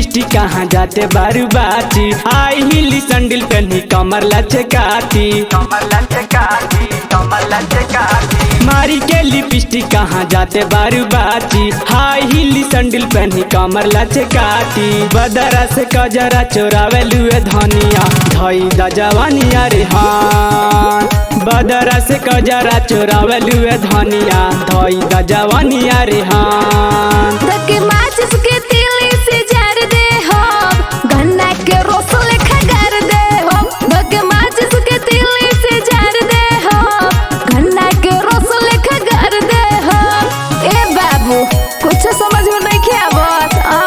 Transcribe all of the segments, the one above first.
Lipstick कहाँ जाते बारू बाची हाई हिल सैंडल पहनी कमर लचकाती कमर लचकाती कमर लचकाती मारी के लिपस्टिक कहाँ जाते बारू बाची हाई हिल सैंडल पहनी कमर लचकाती बदरा से कजरा चोरावे लुए धनिया धई द जवानिया रे हाँ बदरा से कजरा चोरावे लुए धनिया धई द जवानिया रे हाँ धके माचिस के तीली से जार दे हो गन्ना के रोस लेखा गार दे हो धके माचिस के तीली से जार दे हो गन्ना के रोस लेखा गार दे हो ए बाबू कुछ समझ में नहीं के आवत आ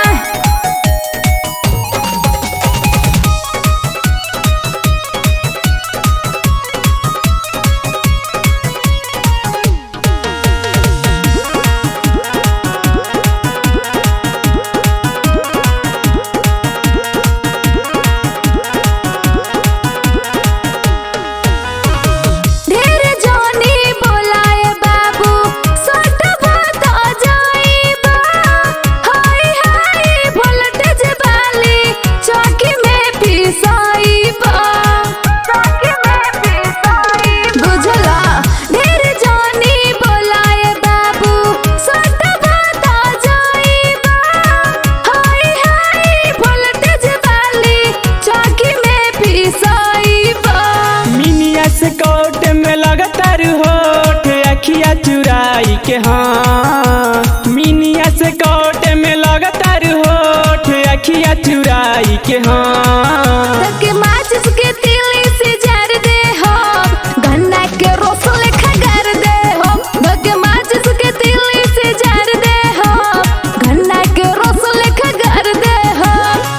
ढेर जानी बोलाए बाबू सट बात जाइबा हाय हाय वोल्टेज वाली चौकी में पिसाइबा चौकी में पिसाइबा बुझला ढेर जानी बोलाए बाबू सट बात जाइबा हाय हाय वोल्टेज वाली चौकी में पिसाइबा मिनिया से कोट में लगातार होठ अखिया चुराई के हाँ मिनिया से कोट में लगातार होठ अखिया चुराई के हाँ धके माचिस के तीली से जार दे हो गन्ना के रोस लेखा गार दे हो धके माचिस के तीली से जार दे हो गन्ना के रोस लेखा गार दे हो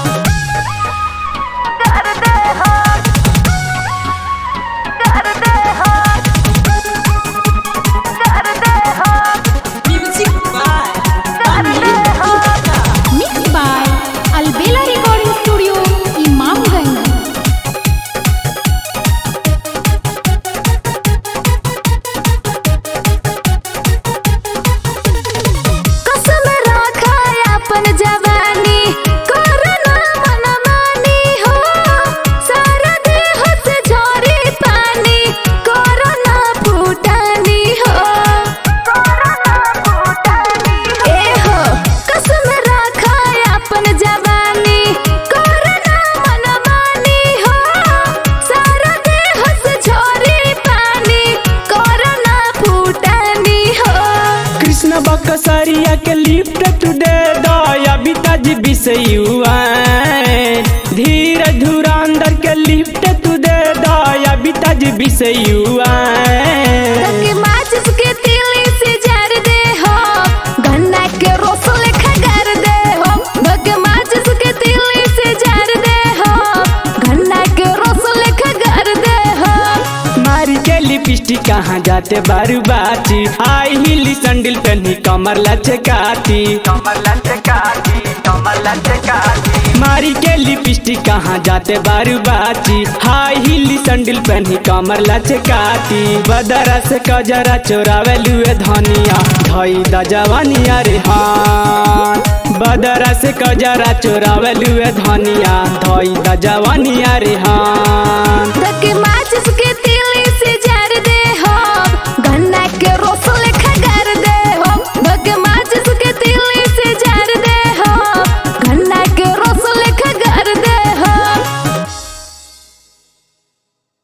गार दे हो गार दे हो गार दे हो Music by गार दे हो Mixed by Albela Recording Studio, Imamganj. कसम रखा अपन जवानी करना मनमानी हो सारा देह से झरे पानी करना फूटानी हो करना फूटानी ए हो कसम रखा अपन जवानी करना मनमानी हो सारा देह से झरे पानी करना फूटानी हो कृष्ण बकसरिया के लिफ्ट टुडे दया बिताज बिसयुआ धीरे धुरांदर के लिफ्ट टुडे दया बिताज बिसयुआ धके माचिस के तीली से जार दे हो गन्ना के रोस लेखा गार दे हो धके माचिस के तीली से जार दे हो गन्ना के रोस लेखा गार दे हो मारी के लिपस्टिक कहाँ जाते बारू बाची हाई हिल सैंडल पहनी कमर लचकाती कमर लचकाती कमर लचकाती मारी के लिपस्टिक कहाँ जाते बारू बाची हाई हिल सैंडल पहनी कमर लचकाती बदरा से कजरा चोरावे लुए धनिया धई द जवानिया रे हाँ बदरा से कजरा चोरावे लुए धनिया धई द जवानिया रे हाँ